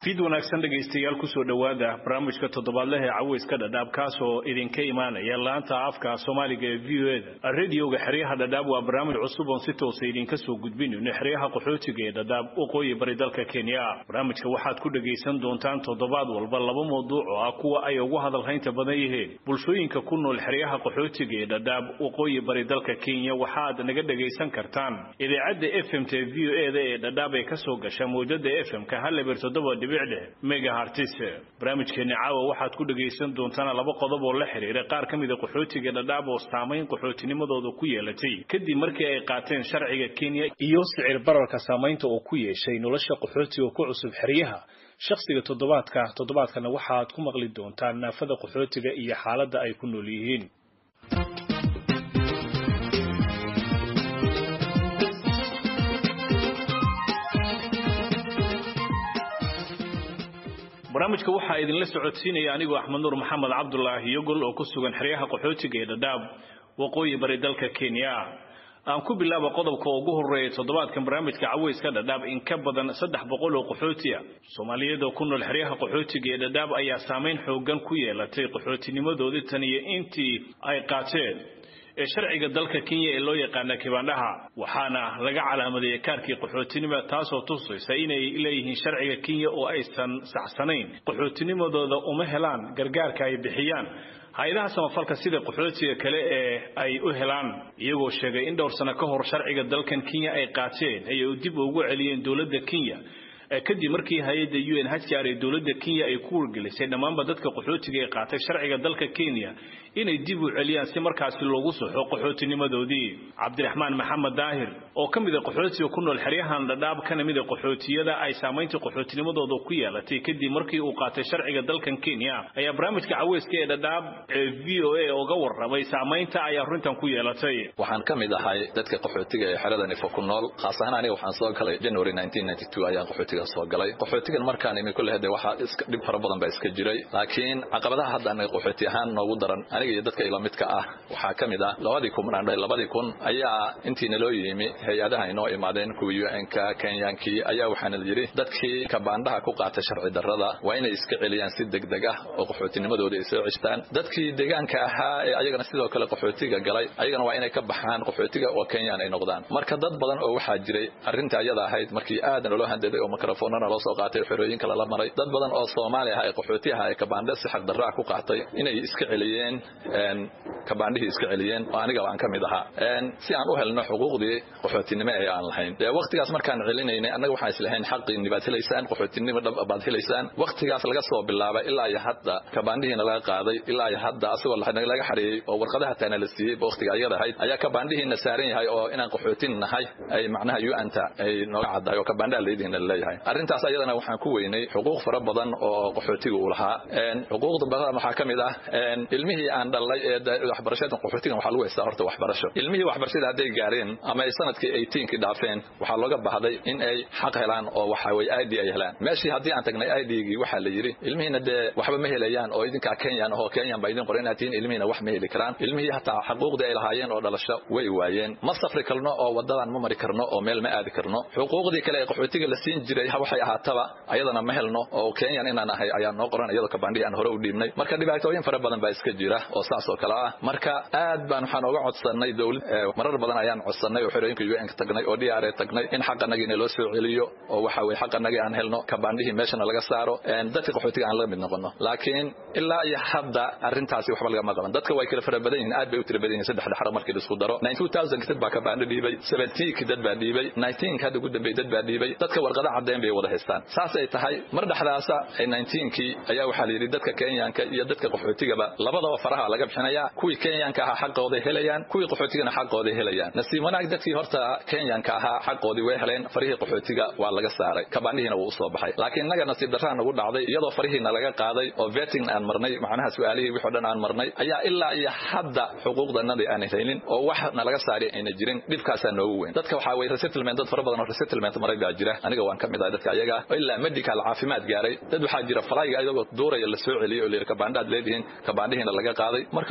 fid wanaagsan dhegaystayaal kusoo dhowaada barnaamijka toddobaadleh ee caweyska dhadhaab kaasoo idinka imaanaya laanta afka soomaaliga ee v o eda radioga xeryaha dhadhaab waa barnaamij cusub oon si toosa idinka soo gudbinayno xeryaha qaxootiga ee dhadhaab waqooyi bari dalka kenya barnaamijka waxaad ku dhagaysan doontaan toddobaad walba laba mawduuc oo ah kuwa ay ugu hadalhaynta badan yihiin bulshooyinka ku nool xeryaha qaxootiga ee dhadhaab waqooyi bari dalka kenya waxaad naga dhagaysan kartaan idaacadda f m t v o eda ee dhadhaab ee kasoo gasha mawjada f m-ka haleber toddoba megahartis barnaamijkeeni caawa waxaad ku dhagaysan doontaan laba qodob oo la xiriira qaar ka mida qaxootiga dhadhaab oo saamayn qaxootinimadooda ku yeelatay kadib markii ay qaateen sharciga kenya iyo sicir bararka saamaynta oo ku yeeshay nolosha qaxootiga ku cusub xeryaha shakhsiga toddobaadka toddobaadkana waxaad ku maqli doontaan naafada qaxootiga iyo xaaladda ay ku nool yihiin barnaamijka waxaa idinla socodsiinaya anigoo axmed nuur maxamed cabdulaahi yogol oo ku sugan xeryaha qaxootiga ee dhadhaab waqooyi bari dalka kenya aan ku bilaaba qodobka ugu horeeya toddobaadkan barnaamijka caweyska dhadhaab in ka badan saddex boqol oo qaxootiya soomaaliyeed oo ku nool xeryaha qaxootiga ee dhadhaab ayaa saamayn xoogan ku yeelatay qaxootinimadoodii tan iyo intii ay qaateen ee sharciga dalka kenya ee loo yaqaana kibaandhaha waxaana laga calaamadeeyey kaarkii qaxootinima taasoo tusaysa inay leeyihiin sharciga kenya oo aysan saxsanayn qaxootinimadooda uma helaan gargaarka ay bixiyaan hay-adaha samafalka sida qaxootiga kale ee ay u helaan iyagoo sheegay in dhowr sano ka hor sharciga dalkan kenya ay qaateen ayay dib ugu celiyeen dowladda kenya kadib markii hay-adda u n hcr ee dowladda kenya ay ku wargelisay dhammaanba dadka qaxootiga ee qaatay sharciga dalka kenya inay dib u celiyaan si markaasi loogu soxo qaxootinimadoodii cabdiraxmaan maxamed daahir oo ka mida qaxootiga ku nool xeryahan dhadhaab kana mida qaxootiyada ay saamaynta qaxootinimadooda ku yeelatay kadib markii uu qaatay sharciga dalkan kenya ayaa barnaamijka caweyska ee dhadhaab ee v o a uga warramay saamaynta ay arrintan ku yeelatay waxaan ka mid ahay dadka qaxootiga ee xerada nifo ku nool khaas ahaan aniga waxaan soo galay january ayaan qaxootiga soo galay qaxootigan markaan imi kulle hade waxaa iska dhib fara badan baa iska jiray laakiin caqabadaha hadda anaga qaxooti ahaan noogu daran aniga iyo dadka ila midka ah waxaa ka mid ah labadii kun aan dhahay labadii kun ayaa intii naloo yimi hay-adaha inoo imaadeen kuwii un-ka kenyankii ayaa waxaana yidhi dadkii kabaandhaha ku qaatay sharci darrada waa inay iska celiyaan si degdeg ah oo qaxootinimadooda ay soo ceshtaan dadkii deegaanka ahaa ee ayagana sidoo kale qaxootiga galay ayagana waa inay ka baxaan qaxootiga oo kenyaan ay noqdaan marka dad badan oo waxaa jiray arrinta ayada ahayd markii aadan loo handaday oo mikrofoonana loo soo qaatay xerooyinka lala maray dad badan oo soomaali ah ee qaxooti aha ee kabaandhe si xaq darraa ku qaatay inay iska celiyeen kabaandhihii iska celiyeen oo aniga aan ka mid ahaa si aan u helno xuquuqdii qaxootinimo ee aan lahayn dee waqtigaas markaan celinaynay annaga waxaan islahayn xaqiinni baad helaysaan qaxootinimo dhab baad helaysaan waqtigaas laga soo bilaabay ilaa iyo hadda kabaandhihiina laga qaaday ilaa iyo hadda asagoo laga xareeyey oo warqadaha taana la siiyey waqtiga ayada ahayd ayaa kabaandhihiina saaran yahay oo inaan qaxootin nahay ay macnaha u-anta ay nooga caddahay oo kabaandhaha laydihiina laleeyahay arrintaas ayadana waxaan ku weynay xuquuq fara badan oo qaxootiga uu lahaa xuquuqda badan waxaa ka mid ah ilmihii aan dhalay ee waxbarashada qaxootigan waxaa lagu haystaa horta waxbarasho ilmihii waxbarashada hadday gaareen ama ay sanadkii eighteenkii dhaafeen waxaa looga baahday in ay xaq helaan oo waxa weye id ay helaan meeshii haddii aan tagnay idgii waxaa la yidhi ilmihiina dee waxba ma helayaan oo idinkaa kenyan ahoo kenyan baa idin qoran inaad tihiin ilmihiina wax ma heli karaan ilmihii hataa xuquuqdii ay lahaayeen oo dhalasho way waayeen ma safri karno oo wadadan ma mari karno oo meel ma aadi karno xuquuqdii kale ee qaxootiga la siin jiray waxay ahaataba ayadana ma helno oo kenyan inaan ahay ayaa noo qoran iyadoo kabaandhii aan hore u dhiibnay marka dhibaatooyin fara badan baa iska jira oo saas oo kale ah marka aad baan waxaan oga codsanay dowlad marar badan ayaan codsanay oo xerooyinka un tagnay oo dr tagnay in xaqanagiina loo soo celiyo oo waxa weye xaqanagii aan helno kabaandhihii meeshana laga saaro dadka qaxootiga aan laga mid noqono laakiin ilaa iyo hadda arrintaasi waxba lagama qaban dadka way kala fara badan yihiin aad bay u tira badan yihin saddex dhexro markii la isku daro dad baa kabaandho dhiibay seventeenki dad baa dhiibay nineteenka hadda ugu dambeeyey dad baa dhiibay dadka warqada cadeen bay wada haystaan saasay tahay mar dhexdaasa nineteenkii ayaa waxaa la yidhi dadka kenyanka iyo dadka qaxootigaba labadaba faraha laga bixinaya kuwii kenyanka ahaa xaqooday helayaan kuwii qaxootigana xaqooday helayaan nasiib wanaag dadkii horta kenyanka ahaa xaqoodii way heleen farihii qaxootiga waa laga saaray kabaandhihiina wuu usoo baxay laakiin innaga nasiib darraa nagu dhacday iyadoo farihiina laga qaaday oo veting aan marnay macnaha su-aalihii wixoo dhan aan marnay ayaa ilaa iyo hadda xuquuqdanadii aan helin oo wax nalaga saari ayna jirin dhibkaasaa noogu weyn dadka waxaa weye resettlement dad fara badan oo resettlement maray baa jira aniga waan ka mid ahay dadka ayaga oo ilaa medical caafimaad gaaray dad waxaa jira falayga iyagoo duuraya la soo celiyey oo layidhi kabaandhaad leedihiin kabaandhihiina laga qaaday marka walaalow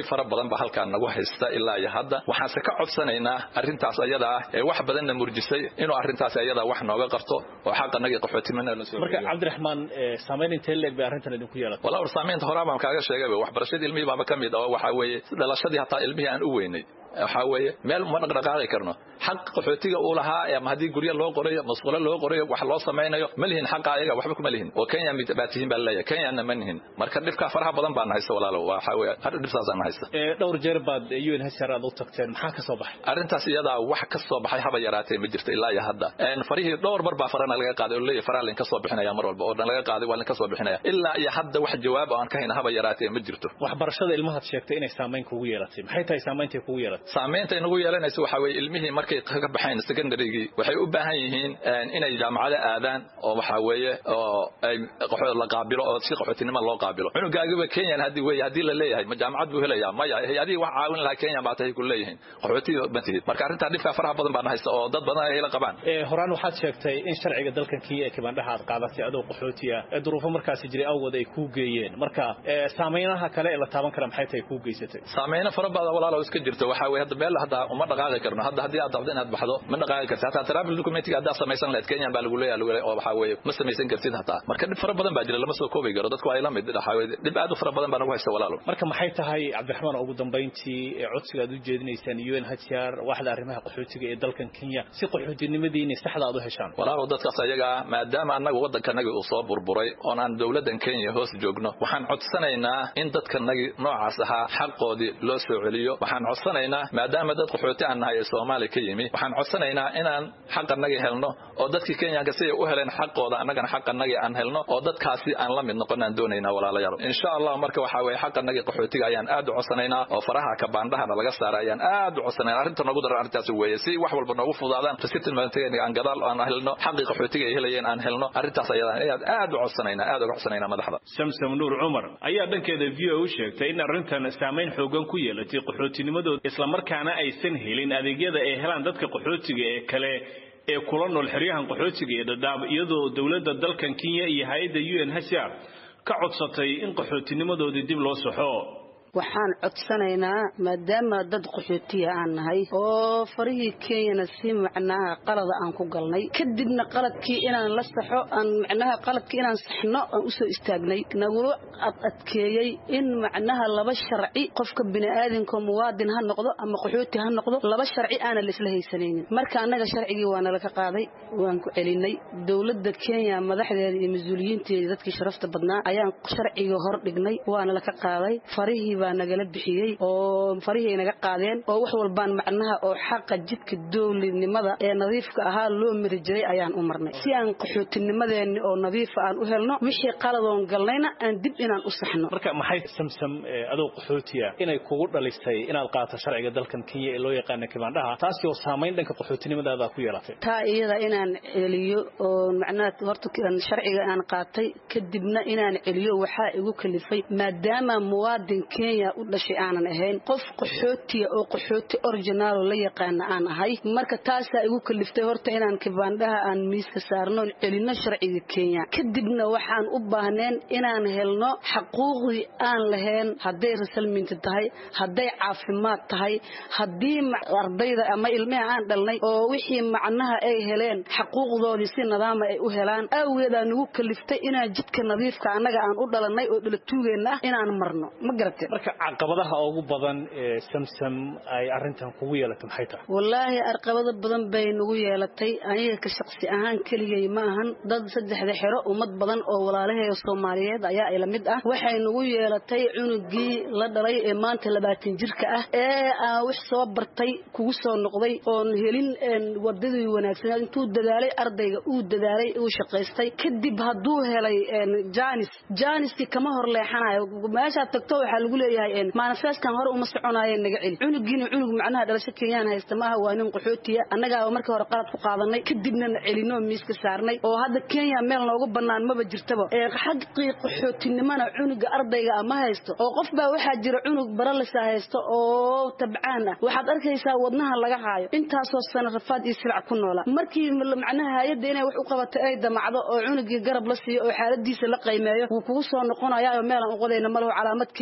dhibaatooyin fara badan ba halkaan nagu haysta ilaa iyo hadda waxaanse ka codsanaynaa arrintaas ayada ah ee wax badanna murjisay inuu arrintaas ayada wax nooga qabto oo xaqanagii qaxootimana la soo marka cabdiraxmaan saamayn intee leeg bay arrintan idinku yeelatay walaa war saamaynta horaa baan kaaga sheegay waxbarashadii ilmihii baaba ka mid oo waxaa weeye dhalashadii hataa ilmihii aan u weynay waxaa weeye meel ma dhaqdhaqaaqi karno xaq qaxootiga uu lahaa ama haddii guryo loo qorayo masquulo loo qorayo wax loo samaynayo ma lihin xaqa ayaga waxba kuma lihin oo kenya baa tihiin baa laleeyahay kenyana ma nihin marka dhibkaa faraha badan baan haysta walaalo waxaa weeye har dhibsaasaan haysta dhowr jeer baad un hsr aad u tagteen maxaa ka soo baxay arrintaas iyadaa wax ka soo baxay haba yaraatee ma jirto ilaa iyo hadda farihii dhowr mar baa farana laga qaaday oo leeyahay faraha lainka soo bixinaya mar walba oo dhan laga qaaday waa lainka soo bixinaya ilaa iyo hadda wax jawaab aan ka hayna haba yaraatee ma jirto waxbarashada ilmahaad sheegtay inay saamayn kugu yeelatay maxay tahay saameyntay kugu yeelatay saamaynta nagu yeelanayso waxaa weeye ilmihii markay ka baxayn secondarygii waxay u baahan yihiin inay jaamacada aadaan oo waxaa weeye oo ay la qaabilo oo si qaxootinimo loo qaabilo cunugaagiba kenyan haddii weeye haddii la leeyahay ma jaamacad buu helayaa maya hay-adihii wax caawin lahaa kenya baa tahay ku leeyihiin qaxootiga ma tihid marka arrintaa dhibkaa faraha badan baan haysta oo dad badan ay la qabaan horaan waxaad sheegtay in sharciga dalkan kenya ee kibandhaha aad qaadatay adoo qaxootiya ee duruufo markaasi jiray awgood ay kuu geeyeen marka saameynaha kale ee la taaban kara maxay tahay kuu geysatay saameyno fara badan walaalo iska jirto waxaa weeye hadda meel hadda uma dhaqaaqi karno hadda haddii aad dabdo inaad baxdo ma dhaqaaqi kartid hataa travel documentiga haddaad samaysan lahayd kenyan baa lagu leeyahay lagu leeyahay oo waxaa weeye ma samaysan kartid hataa marka dhib fara badan baa jira lama soo koobi karo dadku ay la mid waxaa weeye dhib aad u fara badan baa nagu haysta walaalo marka maxay tahay cabdiraxmaan ugu dambayntii ee codsiga aad u jeedinaysaan un hcr waaxda arrimaha qaxootiga ee dalkan kenya si qaxootinimadiini saxda aad u heshaan walaalo dadkaas ayaga maadaama annaga waddankanagi uu soo burburay oon aan dowladdan kenya hoos joogno waxaan codsanaynaa in dadkanagi noocaas ahaa xaqoodii loo soo celiyo waxaan codsanaynaa maadaama dad qaxooti aan nahay ee soomaaliya ka yimi waxaan codsanaynaa inaan xaqanagi helno oo dadkii kenyanka siday u heleen xaqooda annagana xaqanagi aan helno oo dadkaasi aan la mid noqon aan doonaynaa walaalayaal insha allah marka waxaa weeye xaqanagi qaxootiga ayaan aad u codsanaynaa oo faraha kabaandhahana laga saara ayaan aad u codsanaynaa arrinta noogu daran arrintaas weeye si wax walba noogu fudaadaan resitilmantiga aan gadaal aan helno xaqii qaxootiga ay helayeen aan helno arrintaas ayadaan ayaad aad u codsanaynaa aad uga codsanaynaa madaxda samsam nuur cumar ayaa dhankeeda v o u sheegtay in arrintan saamayn xoogan ku yeelatay qaxootinimadooda islamarkaana aysan helin adeegyada ay helaan dadka qaxootiga ee kale ee kula nool xeryahan qaxootiga ee dhadhaab iyadoo dowladda dalkan kenya iyo hay-adda un hcr ka codsatay in qaxootinimadoodii dib loo saxo waxaan codsanaynaa maadaama dad qaxootiya aan nahay oo farihii kenyana si macnaha qalada aan ku galnay kadibna qaladkii inaan la saxo aan macnaha qaladkii inaan saxno aan usoo istaagnay nagula adadkeeyey in macnaha laba sharci qofka bini'aadinka muwaadin ha noqdo ama qaxooti ha noqdo laba sharci aanan laisla haysanaynin marka annaga sharcigii waa nala ka qaaday waan ku celinay dowladda kenya madaxdeeda iyo mas-uuliyiinteeda dadkii sharafta badnaa ayaan sharcigii hor dhignay waana la ka qaaday farihii baa nagala bixiyey oo farihii naga qaadeen oo wax walbaan macnaha oo xaqa jidka dowladnimada ee nadiifka ahaa loo mari jiray ayaan u marnay si aan qaxootinimadeenni oo nadiifa aan u helno wixii qaladoon galnayna aan dib inaan u saxno marka maxay samsam adoo qaxootiya inay kugu dhalisay inaad qaato sharciga dalkan kenya ee loo yaqaana kibaandhaha taasi oo saamayn dhanka qaxootinimadaada ku yeelatay taa iyada inaan celiyo oo macnaha horta sharciga aan qaatay kadibna inaan celiyo waxaa igu kalifay maadaama muwaadin kenya u dhashay aanan ahayn qof qaxootiya oo qaxooti originaalo la yaqaana aan ahay marka taasaa igu kaliftay horta inaan kibaandhaha aan miiska saarno celinno sharciga kenya kadibna waxaan u baahneen inaan helno xaquuqdii aan lahayn hadday rasalminti tahay hadday caafimaad tahay haddii ardayda ama ilmaha aan dhalnay oo wixii macnaha ay heleen xaquuqdoodii si nidaama ay u helaan aaweedaa nagu kaliftay inaan jidka nadiifka annaga aan u dhalanay oo dhalatuugeenna ah inaan marno ma garatee marka caqabadaha ugu badan ee samsam ay arrintan kugu yeelatay maxay tahay wallaahi arqabado badan bay nagu yeelatay aniga ka shaqsi ahaan keligay ma ahan dad saddexda xero ummad badan oo walaalaheeda soomaaliyeed ayaa ila mid ah waxay nagu yeelatay cunugii la dhalay ee maanta labaatan jirka ah ee aan wax soo bartay kugu soo noqday oon helin wadadii wanaagsaneed intuu dadaalay ardayga uu dadaalay uu shaqaystay kadib hadduu helay janis janiskii kama hor leexanayo meeshaad tagto waxaa lagu leeyahay manifestan hore uma soconaaye naga celi cunugiina cunug macnaha dhalasho kenyaan haysta maaha waa nin qaxootiya annagaa markii hore qalad ku qaadanay kadibna celinoo miiska saarnay oo hadda kenya meel noogu bannaan maba jirtaba xaqii qaxootinimana cunuga ardayga ah ma haysto oo qof baa waxaa jira cunug baralisa haysto oo tabcaan ah waxaad arkaysaa wadnaha laga haayo intaasoo sano rafaad iyo silac ku noola markii macnaha hay-adda inay wax u qabato ay damacdo oo cunugii garab la siiyo oo xaaladiisa la qaymeeyo wuu kugu soo noqonayaa oo meelaan uqodayna malaho calaamad kenya ku saaran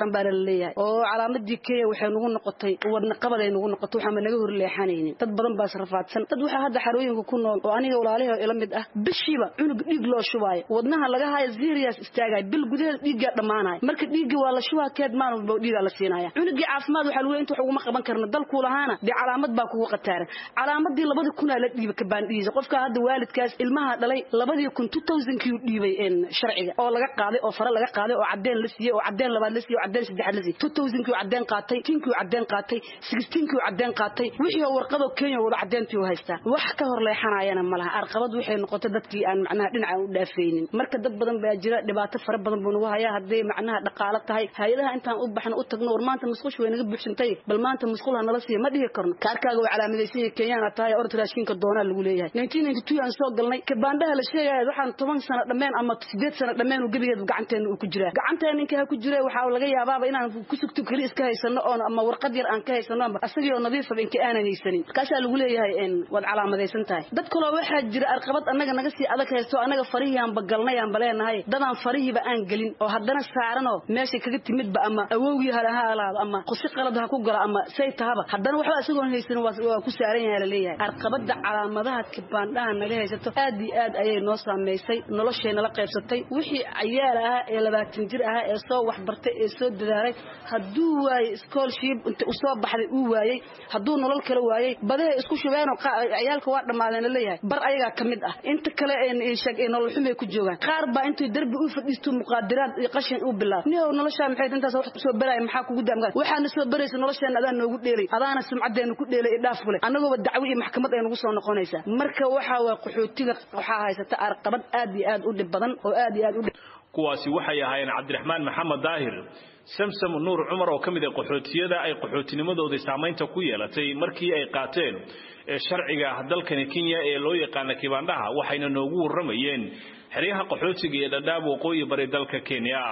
saaran baana la leeyahay oo calaamadii kenya waxay nagu noqotay wadna qabad ay nagu noqotay waxaanba naga hor leexanaynin dad badan baa israfaadsan dad waxaa hadda xarooyinka ku nool oo aniga walaalaha ila mid ah bishiiba cunug dhiig loo shubaayo wadnaha laga haayo serious istaagayo bil gudaheeda dhiiggaa dhammaanayo marka dhiigga waa la shubaa keed maalin walba dhiigaa la siinaya cunugii caafimaad waxaa lagu inta wax uguma qaban karna dalkuu lahaana dee calaamad baa kugu qataaran calaamadii labadii kunaa la dhiibay kabaandhihiisa qofka hadda waalidkaas ilmaha dhalay labadii kun two thousandkii dhiibay sharciga oo laga qaaday oo fare laga qaaday oo cadeen la siiyey oo cadeen labaad la siiyey oo cadeen saddexaad la siiyey two thousandkii cadeen qaatay tinkii cadeen qaatay sixteenkii cadeen qaatay wixii oo warqado kenya wada cadeentii u haystaa wax ka hor leexanayana ma laha arqabad waxay noqotay dadkii aan macnaha dhinaca u dhaafaynin marka dad badan baa jira dhibaato fara badan buu nagu hayaa hadday macnaha dhaqaalo tahay hay-adaha intaan u baxno u tagno war maanta musqush way naga buuxsantay bal maanta musqul ha nala siiya ma dhihi karno kaarkaaga waa calaamadaysan yahay kenyaana tahay orod raashinka doonaa lagu leeyahay nineteen ninety two aan soo galnay kabaandhaha la sheegaya waxaan toban sano dhammeen ama sideed sano dhammeen uu gebigeed gacanteena uu ku jiraa gacanteena ninka ha ku jira waxaa laga yaabaaba inaan ku sugto keli iska haysano oon ama warqad yar aan ka haysano ama asagii oo nadiifaba inka aanan haysanin markaasaa lagu leeyahay waad calaamadaysan tahay dad kaloo waxaa jira arqabad annaga naga sii adag haysto annaga farihii aanba galnay aanba leenahay dadaan farihiiba aan gelin oo haddana saaranoo meeshay kaga timidba ama awowgii hale ha alaado ama qusi qalad ha ku galo ama say tahaba haddana waxba isagoon haysanin waa ku saaran yahay laleeyahay arqabada calaamadaha kibaandhaha naga haysato aad iyo aad ayay noo saamaysay noloshayna la qaybsatay wixii cayaal ahaa ee labaatan jir ahaa ee soo waxbartay ee soo dadaalay hadduu waayey scholarship inta u soo baxday uu waayey hadduu nolol kala waayey badahay isku shubeenoo ciyaalka waa dhammaadeen laleeyahay bar ayagaa ka mid ah inta kale sheeg nolol xumay ku joogaan qaar baa intuu darbi u fadhiisto muqaadiraad iyo qashin u bilaab nihow noloshaa maxay intaas wax soo baraya maxaa kugu daamgaa waxaana soo baraysa nolosheena adaan noogu dheelay adaana sumcadeena ku dheelay dhaaf kule annagooba dacwo iyo maxkamad ay nagu soo noqonaysaa marka waxaa waa qaxootiga waxaa haysata arqabad aad iyo aad u dhib badan oo aad iyo aad u dhib kuwaasi waxay ahaayeen cabdiraxmaan maxamed daahir samsam nuur cumar oo ka mid ah qaxootiyada ay qaxootinimadoodii saamaynta ku yeelatay markii ay qaateen ee sharciga dalkani kenya ee loo yaqaana kibaandhaha waxayna noogu warramayeen xeryaha qaxootiga ee dhadhaab waqooyi bari dalka kenya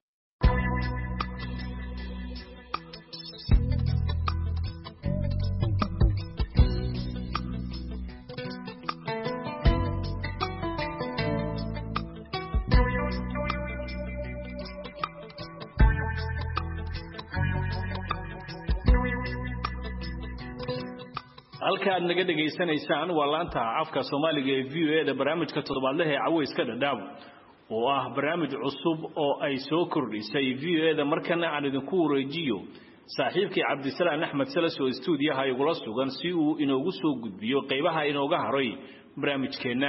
halka aad naga dhegaysanaysaan waa laanta afka soomaaliga ee v o e da barnaamijka toddobaadlaha ee caweyska dhadhaab oo ah barnaamij cusub oo ay soo kordhisay v o e da markana aan idinku wareejiyo saaxiibkii cabdisalaan axmed salas oo stuudiyaha igula sugan si uu inoogu soo gudbiyo qaybaha inooga haray barnaamijkeenna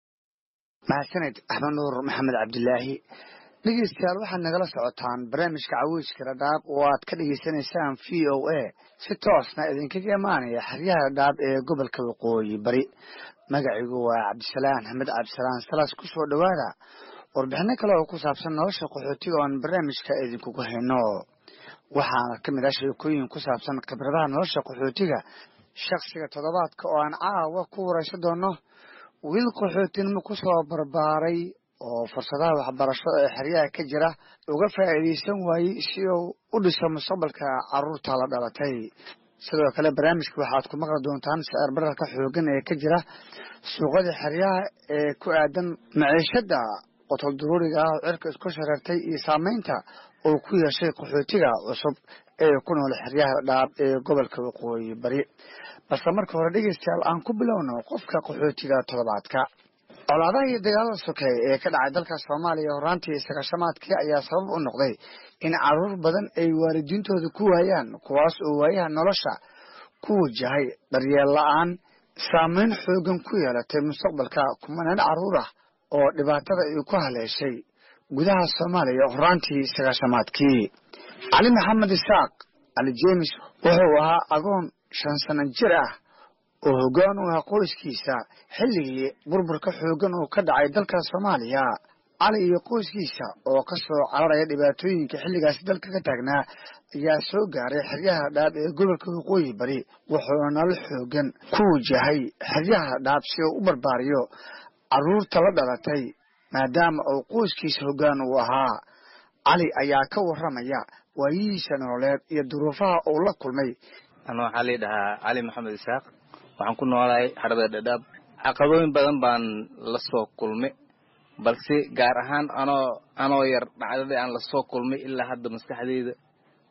mahadsaned axmed nuur maxamed cabdilaahi dhegeystayaal waxaad nagala socotaan barnaamijka caweyska dhadhaab oo aad ka dhegaysanaysaan v o a si toosna idinkaga imaanaya xeryaha dhadhaab ee gobolka waqooyi bari magacigu waa cabdisalaan axmed cabdisalaan salas ku soo dhowaada warbixino kale oo ku saabsan nolosha qaxootiga oan barnaamijka idinkugu hayno waxaana ka mid ah sheekooyin ku saabsan khibradaha nolosha qaxootiga shakhsiga toddobaadka oo aan caawa ku waraysan doono wiil qaxootinimo ku soo barbaaray oo fursadaha waxbarasho ee xeryaha ka jira uga faa'iidaysan waayey si uu u dhiso mustaqbalka carruurta la dhalatay sidoo kale barnaamijka waxaad ku maqli doontaan sicir bararka xoogan ee ka jira suuqada xeryaha ee ku aadan maciishada qotol duruuriga ah oo cirka isku shareertay iyo saameynta uu ku yeeshay qaxootiga cusub ee ku nool xeryaha dhaab ee gobolka waqooyi bari balse marka hore dhegeystayaal aan ku bilowno qofka qaxootiga toddobaadka colaadaha iyo dagaalada sokeeye ee ka dhacay dalka soomaaliya horaantii sagashamaadkii ayaa sabab u noqday in caruur badan ay waalidiintooda ku waayaan kuwaas oo waayaha nolosha ku wajahay daryeel la-aan saameyn xoogan ku yeelatay mustaqbalka kumanaan carruur ah oo dhibaatada ay ku haleeshay gudaha soomaaliya horaantii sagashamaadkii cali maxamed isaaq cali jeemis wuxuu ahaa agoon shan sano jir ah oo hoggaan u ah qoyskiisa xilligii burburka xooggan uu ka dhacay dalka soomaaliya cali iyo qoyskiisa oo ka soo cararaya dhibaatooyinka xilligaasi dalka ka taagnaa ayaa soo gaaray xeryaha dhaab ee gobolka waqooyi bari wuxuuna nolol xooggan ku wajahay xeryaha dhaab si uu u barbaariyo carruurta la dhalatay maadaama uu qoyskiisa hoggaan uu ahaa cali ayaa ka warramaya waayihiisa nololeed iyo duruufaha uu la kulmay ana waxaa lii dhahaa cali maxamed isaaq waxaan ku noolahay xarada dhadhaab caqabooyin badan baan la soo kulmay balse gaar ahaan anoo anoo yar dhacdadii aan lasoo kulmay ilaa hadda maskaxdeyda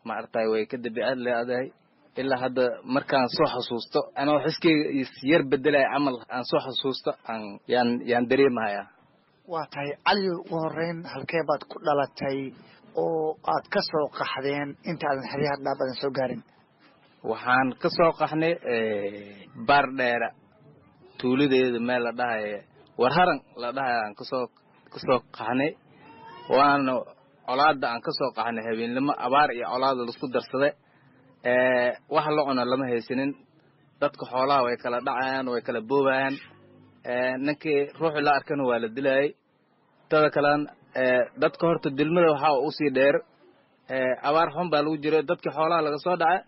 maaragtay way ka dabiicad leedahay ilaa hadda markaan soo xasuusto anoo xiskeyga isyar bedelaya camal aan soo xasuusto aan yaan yaan dareemahayaa waa tahay cali ugu horeyn halkee baad ku dhalatay oo aad ka soo qaxdeen intaadan xeryaha dhaab aadan soo gaarin waxaan ka soo qaxnay baar dheera tuuladeeda meel la dhahaya warharan la dhahaya aan kasoo kasoo qaxnay waana colaada aan kasoo qaxnay habeennimo abaar iyo colaada laisku darsada wax la cuno lama haysanin dadka xoolaha way kala dhacayaan way kala boobayaan ninkii ruuxii la arkana waa la dilayay tada kalean dadka horta dilmada waxaa usii dheer abaar xun baa lagu jira dadkii xoolaha laga soo dhaca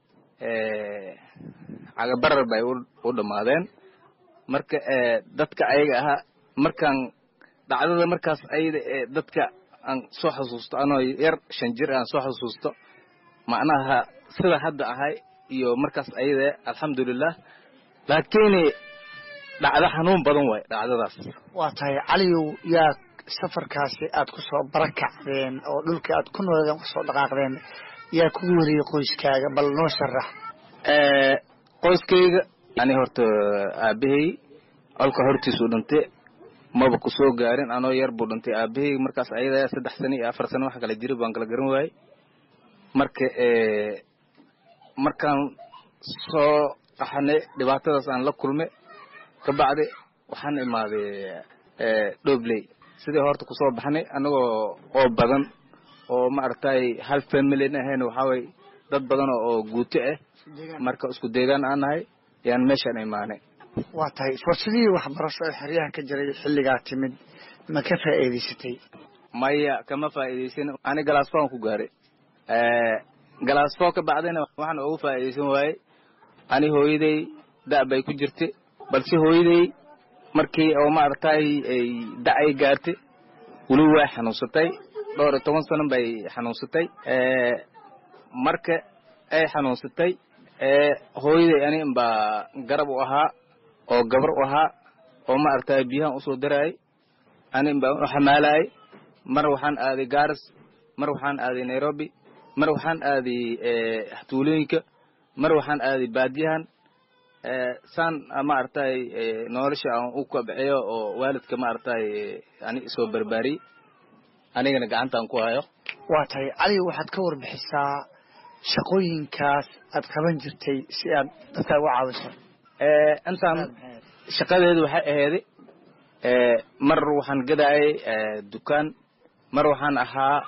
cagabarar bay u dhammaadeen marka dadka ayaga ahaa markaan dhacdada markaas ayada ee dadka aan soo xasuusto anoo yar shan jir aan soo xasuusto macnaha sida hadda ahay iyo markaas ayada alxamdulilah laakiin dhacdo xanuun badan waay dhacdadaas waa tahay caliyow yaa safarkaasi aad ku soo barakacdeen oo dhulkii aad ku nooleedeen kusoo dhaqaaqdeen yaa kugu wariyey qoyskaaga bal noo sharax qoyskayga ani horta aabahey colka hortiisuu dhintay maba ku soo gaarin anoo yar buu dhintay aabahey markaas ayada saddex sano iyo afar sano wax kala jira baan kala garan waayey marka markaan soo qaxanay dhibaatadaas aan la kulmay kabacdi waxaan imaaday dhobley sidii horta kusoo baxnay anagoo oo badan oo maaragtay hal familin ahayn waxaaway dad badan oo guuto ah marka isku deegaan aan nahay yaan meeshaan imaanay waa tahay fursadihii waxbarasho ee xeryaha ka jiray xilligaa timid ma ka faa'iidaysatay maya kama faa'iidaysan ani galaasfoon ku gaaray galaasfoo ka bacdina waxaan ugu faa'iidaysan waayey ani hooyaday da' bay ku jirtay balse hooyaday markii oo maaragtay ay da' ay gaartay weli way xanuunsatay dhowr iyo toban sano bay xanuunsatay marka ay xanuunsatay hooyaday ani baa garab u ahaa oo gabar u ahaa oo maaragtay biyahan usoo daraayay ani baa u xamaalayay mar waxaan aaday garis mar waxaan aaday nairobi mar waxaan aaday tuulooyinka mar waxaan aaday baadiyahan saan maaragtay nolosha aan u kabciyo oo waalidka maaragtay ani isoo barbaariyey anigana gacantaan ku hayo waa tahay cali waxaad ka warbixisaa shaqooyinkaas aad qaban jirtay si aad dadka uga caawiso intaan shaqadeedu waxay aheyday mar waxaan gadaayay dukaan mar waxaan ahaa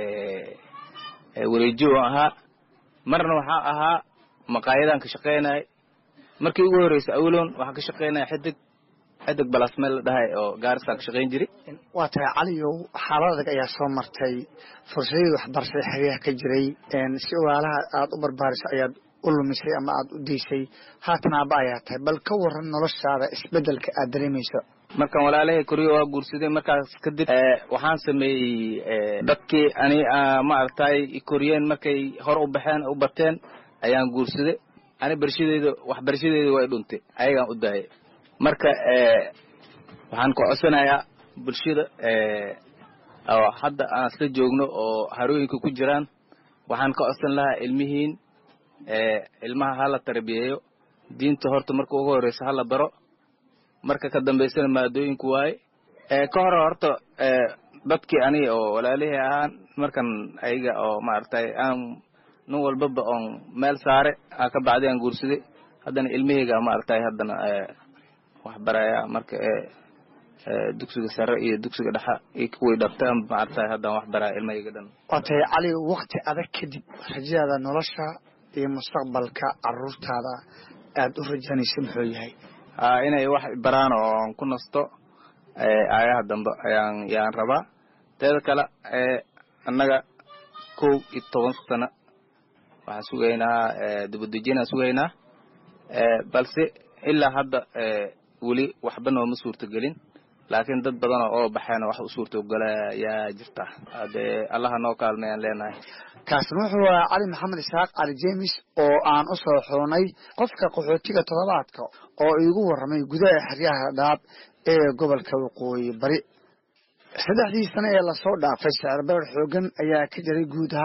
wareejiyo ahaa marna waxaa ahaa maqaayadaan ka shaqaynay markii ugu horreysay awloon waxaan ka shaqaynaya xidig xidig balasmeel la dhahay oo gaarisaan ka shaqayn jiray waa tahay caliyow xaalad adag ayaa soo martay fursadihii waxbarashada xeryaha ka jiray si ogaalaha aada u barbaariso ayaad u lumisay ama aada u daysay haatan aaba ayaa tahay bal ka waran noloshaada isbedelka aad dareemayso markaan walaalahay koriyo waa guursaday markaas kadib waxaan sameeyey dadkii ani maaragtay koriyeen markay hor u baxeen u bateen ayaan guursaday ani barshadeeda waxbarashadeeda way dhuntay ayagaan u daayay marka waxaan ku codsanayaa bulshada oo hadda aan isla joogno oo harooyinka ku jiraan waxaan ka codsan lahaa ilmihiin ilmaha hala tarbiyeeyo diinta horta marka ugu horeysa hala baro marka ka dambaysana maadooyinku waaye ka hore horta dadkii ani oo walaalihii ahaan markan ayaga oo maaragtay aan nin walbaba oon meel saare aa ka bacday aan guursaday haddana ilmaheyga maaragtay haddana wax baraya marka dugsiga sare iyo dugsiga dhexa iyo kuwii dhabta maaragtay haddaan wax baraya ilmaheyga dhan waa tahay cali wakti adag kadib rajadaada nolosha iyo mustaqbalka caruurtaada aada u rajanaysa muxuu yahay inay wax baraan oo aan ku nasto aayaha dambe ayaan yaan rabaa teeda kale annaga kow iyo toban sano waxaan sugaynaa dibadejinaan sugaynaa balse ilaa hadda weli waxba nooma suurtagelin laakiin dad badan oo baxeen wax u suurtogala yaa jirta hadee allaha noo kaalmayaan leenahay kaasna wuxuu ahaa cali maxamed isxaaq cali jemis oo aan u soo xulnay qofka qaxootiga toddobaadka oo iigu warramay gudaha xeryaha dhaab ee gobolka waqooyi bari saddexdii sano ee lasoo dhaafay sicir barar xoogan ayaa ka jiray guud ahaan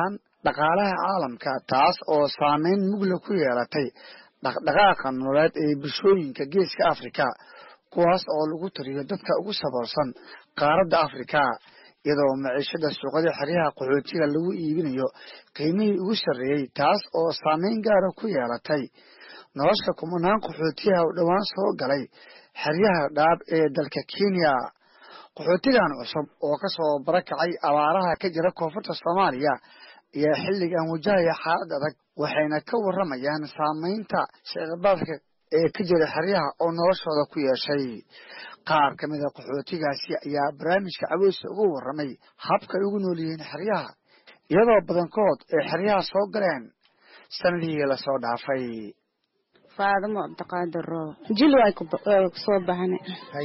dhaqaalaha caalamka taas oo saameyn mugla ku yeelatay dhaqdhaqaaqa nololeed ee bulshooyinka geeska afrika kuwaas oo lagu tariyo dadka ugu saboolsan qaaradda afrika iyadoo maciishada suuqada xeryaha qaxootiga lagu iibinayo qiimihii ugu sarreeyey taas oo saameyn gaara ku yeelatay nolosha kumanaan qaxootiyaha u dhowaan soo galay xeryaha dhaab ee dalka kenya qaxootigan cusub oo kasoo barakacay abaaraha ka jira koonfurta soomaaliya ayaa xilligan wajahaya xaalad adag waxayna ka waramayaan saameynta sicirbaadka ee ka jira xeryaha oo noloshooda ku yeeshay qaar ka mida qaxootigaasi ayaa barnaamijka caweysa uga waramay habka ay ugu nool yihiin xeryaha iyadoo badankood ay xeryaha soo galeen sanadihii lasoo dhaafay faadamo cabdiqaadir roob jil way kusoo baxna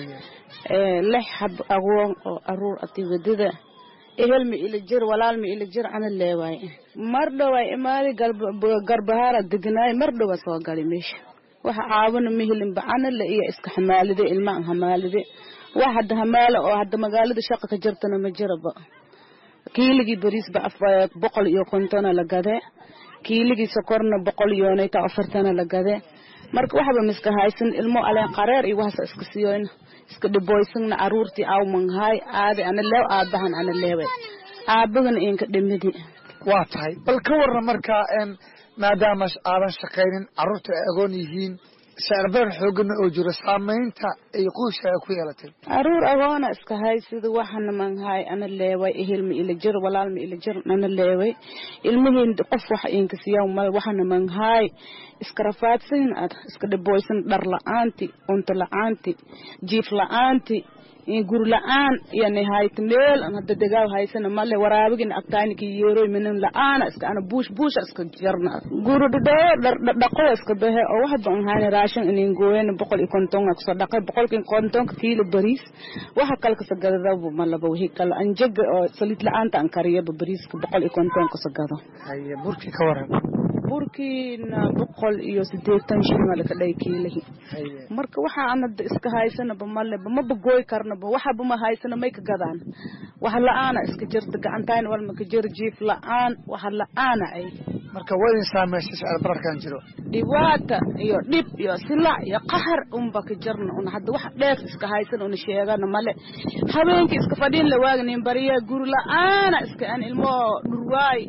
lix xab agoon oo aruur ati wadada ehel ma ila jir walaal ma ila jir ana leewaay mar dhoway imaadi garbahaara deganaay mar dhowa soo gali meesha waxa caawina mihilin bacanale iyo iska xamaalide ilmaan hamaalide wax hadda hamaala oo hadda magaalada shaqa ka jirtana ma jiraba kiiligii bariisba boqol iyo kontona la gade kiiligii sokorna boqol yoonayta afartana la gade marka waxba miska haysan ilmo aleen qareer iyo waxaasa iska siyoyna iska dhiboysana caruurtii aw manghaay aadi ana leew aabahan ana leewe aabagana inka dhimidi waa tahay bal ka warran markaa maadaama aadan shaqaynin carruurta ay agoon yihiin sicirbadan xoogana oo jiro saamaynta ay qoyskaaga ku yeelatay caruur agoona iska haysida waxana manghaay ana leeway ehel ma ila jir walaal ma ila jir ana leeway ilmihiin qof waxa inka siyaa mal waxana manghaay iska rafaadsan ad iska dhiboysan dhar la-aanti cunto la-aanti jiif la-aanti guri la-aan yani hayta meel hadda degaaw haysana male waraabigina agtaaniki yeeroy minin la-aana iska ana buush buusha iska jarna guri dhadhee dhaqo iska behe oo waxba an hayna raashin inin gooyana boqol iyo kontonga kusoo dhaqay boqolkii kontonka kiilo bariis waxa kale kasa gadadaba malaba wixii kale anjaga oo saliid la-aanta an kariyaba bariiska boqol iyo konton kasa gado haye burkii ka waran burkiina boqol iyo sideetan shilin laka dhay kiilihi marka waxa anada iska haysanaba maleba maba gooy karnaba waxaba ma haysana may ka gadaan wax la-aana iska jirta gacantayn walma ka jiro jiif la-aan wax la-aana ay marka waa idin saameysay sicir bararkan jiro dhibaata iyo dhib iyo silac iyo qahar unba ka jirna un hadda wax dheef iska haysan una sheegana male habeenkii iska fadhiin la waagnin bariya guri la-aana iska an ilmo dhurwaay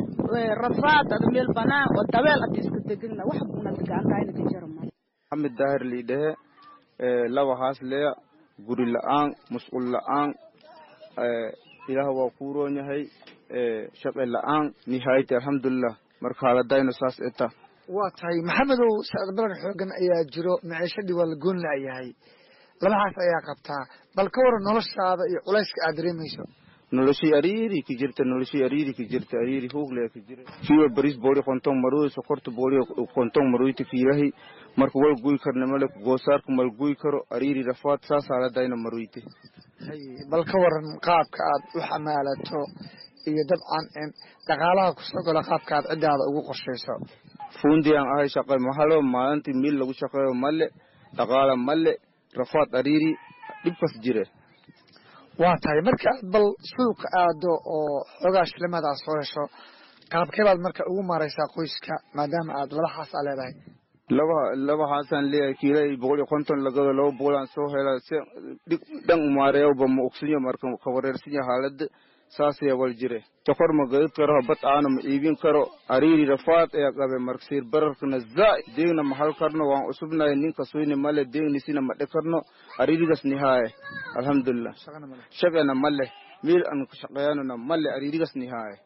rafaad ada meel banaan oo dabeel adi iska degana wax bunada gacantayna ka jira male maxamed daahir liidhehe laba haas leya guri la-aan musqul la-aan ilaah waa kuu roon yahay shaqe la-aan nihaayati alxamdulilah marka haaladayno saas eta waa tahay maxamedow sicir barar xoogan ayaa jiro maciishadii waa la goon la-yahay labahaas ayaa qabtaa bal ka waran noloshaada iyo culayska aad dareemayso noloshii ariiri ki jirta noloshii ariiri ki jirta ariiri huugle ki jira kiiba baris booli konton maruy sokorta booli konton maruyti kiilahi marka wal guy karna male goosaarka mal guy karo ariiri rafaad saas haaladayna maruyte haye bal ka waran qaabka aad u xamaalato iyo dabcan dhaqaalaha kusoo galo qaabka aad ciddaada ugu qorshayso fuundi aan ahay shaqay mahalo maalintii mil lagu shaqeeyo male dhaqaala male rafaad ariiri dhibkas jire waa tahay marka aad bal suuqa aado oo xoogaa shilimaad aad soo hesho qaabkee baad marka ugu maaraysaa qoyska maadaama aad laba xaas aa leedahay laba laba haasaan leeyahay kiila boqol iyo konton lagado laba boqol aan soo hela si dhig dhan umaareeyaba ma ogsinyo marka ka wareersinya haalada saasaya wal jire sokor ma gadid karo bad aana ma iibin karo ariiri rafaad ayaa qabe marka siir bararkana zaa deegna ma hal karno waan cusubnahay ninka suyni male deegnisina ma dhe karno ariirigas nihaaye alxamdulilah shaqena male meel aan ka shaqeeyanona male ariirigas nihaaye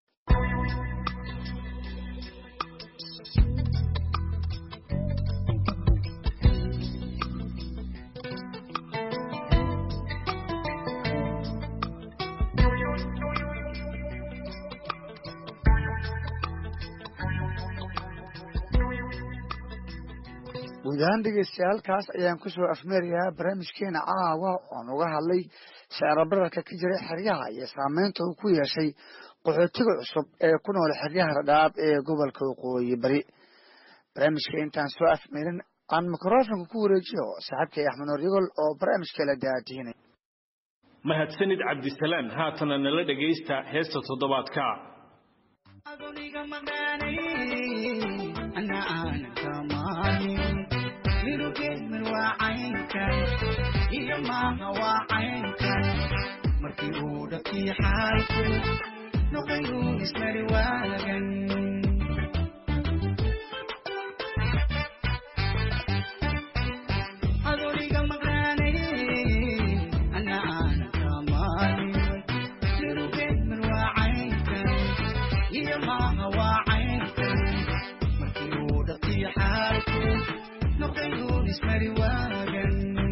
guud ahaan dhegeystayaal halkaas ayaan kusoo afmeerayaa barnaamijkeena caawa oon uga hadlay sicir bararka ka jira xeryaha iyo saameynta uu ku yeeshay qaxootiga cusub ee ku nool xeryaha dhadhaab ee gobolka waqooyi bari barnaamijka intaan soo afmeerin aan mikrofonka ku wareejiyo saaxiibkay axmed noor yagol oo barnaamijka la daadiinay mahadsanid cabdisalaan haatana nala dhegaysta heesta toddobaadka markii uu dhabkii xaalku noqayuu ismari waagan adoniga maqnaanay ana aanan kamaalin lirugeed mar waa caynkan iyo maaha waa caynkan markii uu dhabkii xaalku noqayuu ismari waagan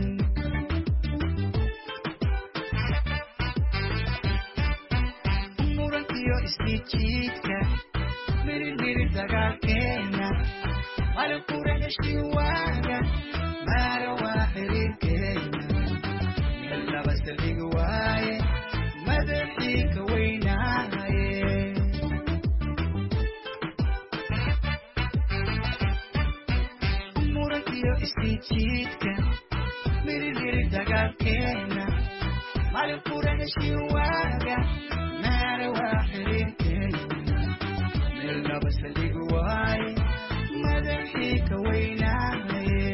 isjiidka mirimiri dagaalkeena malkura heshii waaga maara waa xiriirkeena meel laba saldhig waaye madaxii ka weynaaye murankiyo isjiidka mirimiri dagaalkeena malkura heshii waaga maara waa xiriirkeena meel laba saldhig waaye madaxii ka weynaaye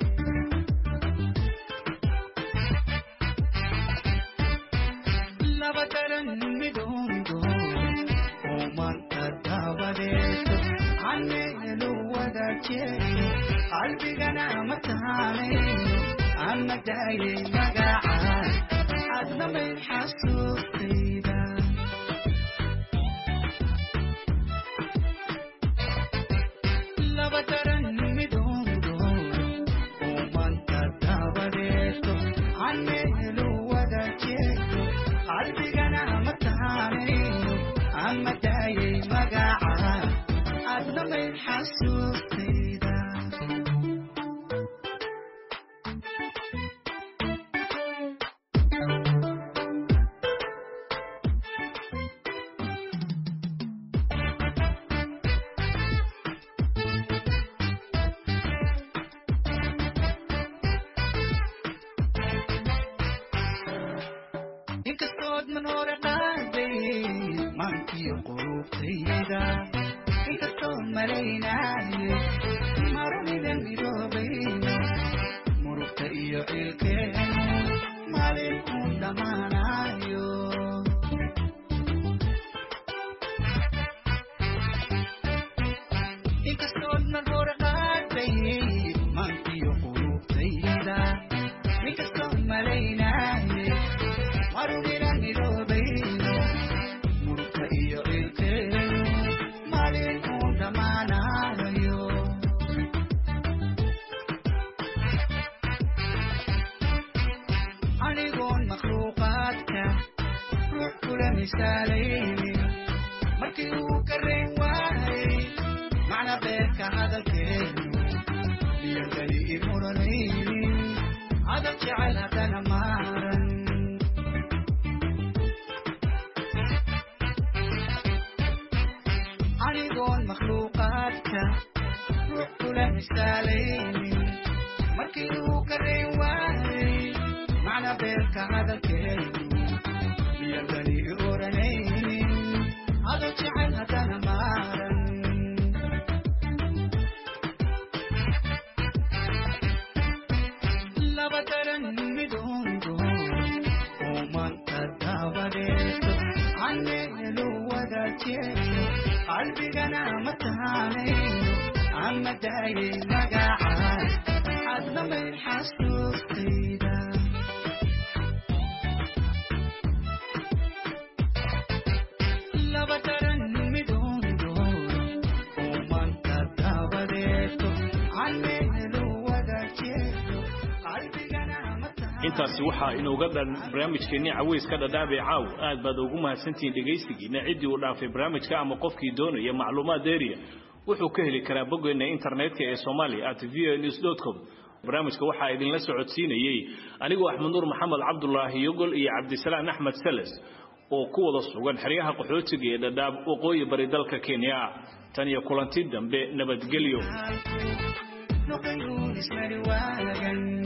laba daran midoondo oo maanta daabadeeto caneelu wadaajeeyo qalbigana ma taanayo ama daayay magacaa adna may xasuustayda laba daran midoondo oo maanta daabadeeto caneelu wadaajeeyo qalbigana ma taanayo ama daayay magacaa adna may xasuustayda inkastood man hore qaaday maankiyo qulubtayda inkastood malaynaayo marunida midoobayno murugta iyo cilkeenu maalin uun dhammaanayo inkastood man hore qaaday maankiyo qulubtayda inkastood malaynaayo marunida midoobayno murugta iyo cilkeenu maalin uun dhammaanayo anigoon makhluuqaadka ruux kula misaalaynin markii uu ka reyn waayay macna beerka hadalkeenu iyo geli imuranaynin hadal jecel haddana maaran anigoon makhluuqaadka ruux kula misaalaynin markii uu ka reyn waayay macna beerka hadalkeenu iyo geli oranaynin hadal jecel haddana maaran laba daran midoondo oo maanta daabadeeto caneelu wadaajeeyo qalbigana ma taanayo ama daayay magacaa adna may xasuustayda laba daran midoondo oo maanta daabadeeto caneelu wadaajeeyo qalbigana ma taanayo intaasi waxaa inooga dhan barnaamijkeennii caweyska dhadhaabee caaw aad baad ugu mahadsantihiin dhegaystigiina ciddii uu dhaafay barnaamijka ama qofkii doonaya macluumaad dheeriya wuxuu ka heli karaa boggeenna internetka ee somalia at v o news com barnaamijka waxaa idinla socodsiinayey anigoo axmed nuur maxamed cabdulaahi yogol iyo cabdisalaan axmed sales oo ku wada sugan xeryaha qaxootiga ee dhadhaab waqooyi bari dalka kenya tan iyo kulanti dambe nabadgelyo noqayuu ismari waagan